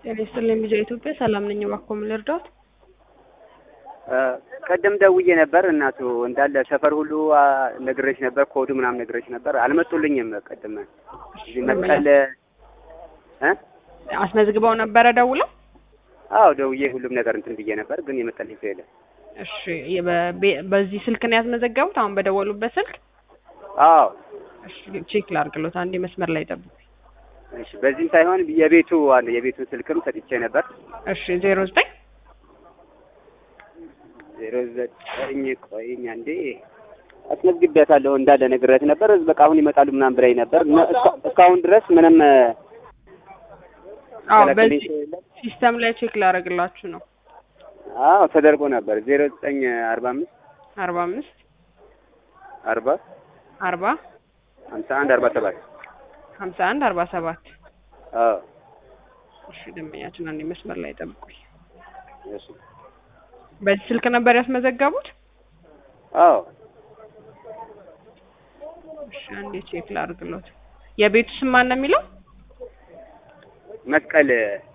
ጤና ይስጥልኝ ልጄ ኢትዮጵያ ሰላም ነኝ። እባክዎ ምን ልርዳዎት? ቀደም ደውዬ ነበር እናቱ እንዳለ ሰፈር ሁሉ ነግሬሽ ነበር፣ ኮዱ ምናምን ነግሬሽ ነበር። አልመጡልኝም። ቀደም እዚህ መቀለ እ አስመዝግበው ነበረ ደውለው? አዎ ደውዬ ሁሉም ነገር እንትን ብዬ ነበር፣ ግን የመጣልኝ ሰው የለም። እሺ በ- በዚህ ስልክ ነው ያስመዘገቡት? አሁን በደወሉበት ስልክ? አዎ እሺ ቼክ ላድርግሎት፣ አንዴ መስመር ላይ ጠብቁ። እሺ። በዚህም ሳይሆን የቤቱ አለ የቤቱ ስልክም ሰጥቼ ነበር። እሺ ዜሮ ዘጠኝ ዜሮ ዘጠኝ ቆይኝ አንዴ አስመዝግቤያታለሁ እንዳለ ነግሬያት ነበር። በቃ አሁን ይመጣሉ ምናምን ብላኝ ነበር። እና እስካ- እስካሁን ድረስ ምንም አዎ ከለከለኝ በዚህ ሰው የለም። ሲስተም ላይ ቼክ ላደርግላችሁ ነው። አዎ ተደርጎ ነበር። ዜሮ ዘጠኝ አርባ አምስት አርባ አምስት አርባ አርባ ሀምሳ አንድ አርባ ሰባት ሀምሳ አንድ አርባ ሰባት አዎ እሺ ደንበኛችን አንዴ መስመር ላይ ጠብቁኝ። እሺ በዚህ ስልክ ነበር ያስመዘገቡት? አዎ እሺ አንዴ ቼክ ላድርግሎት። የቤቱ ስም ማን ነው የሚለው? መስቀል